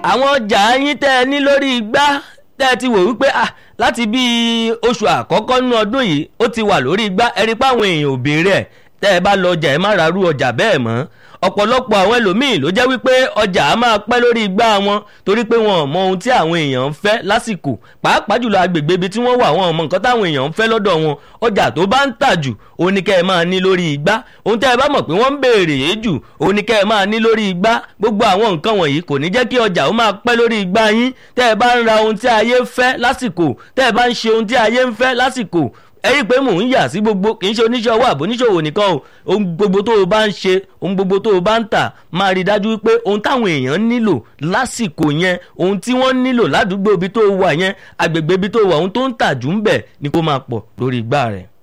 àwọn ọjà yín tẹ́ ẹ ní lórí igbá tẹ́ ẹ ti wò wípé ah láti bíi oṣù àkọ́kọ́ nínú ọdún yìí ó ti wà lórí igbá ẹ rí i pé àwọn èèyàn ò béèrè ẹ̀ tẹ́ ẹ bá lọ ọjà ẹ má ra rú ọjà bẹ́ẹ̀ mọ́ ọ̀pọ̀lọpọ̀ àwọn ẹlòmíì ló jẹ́ wípé ọjà á máa pẹ́ lórí igbá wọn torí pé wọn ò mọ ohun tí àwọn èèyàn ń fẹ́ lásìkò pàápàá jùlọ agbègbè ibi tí wọ́n wà wọn ò mọ nǹkan táwọn èèyàn ń fẹ́ lọ́dọ̀ wọn ọjà tó bá ń tà jù òun ni kẹ́ ẹ máa ní lórí igbá ohun tẹ́ ẹ bá mọ̀ pé wọ́n ń béèrè yé jù òun ni kẹ́ ẹ máa ní lórí igbá gbogbo àwọn nǹkan wọ̀nyí kò ní jẹ́ kí ọjà ó máa pẹ́ lórí igbá yín tẹ́ ẹ bá ń ra ohun tí ayé fẹ́ lásìkò tẹ́ ẹ bá ń ṣe ohun tí ayé ń fẹ́ lásìkò ẹ rí i pé mò ń yà sí gbogbo kì í ṣe oníṣẹ́ ọwọ́ àbóníṣòwò nìkan o ohun gbogbo tó o bá ń ṣe ohun gbogbo tó o bá ń tà máa rí i dájú wípé ohun táwọn èèyàn nílò lásìkò yẹn ohun tí wọ́n nílò ládùúgbò ibi tó o wà yẹn agbègbè ibi tó o wà ohun tó ń tà jù ń bẹ̀ ni kó máa pọ̀ lórí igbá rẹ̀.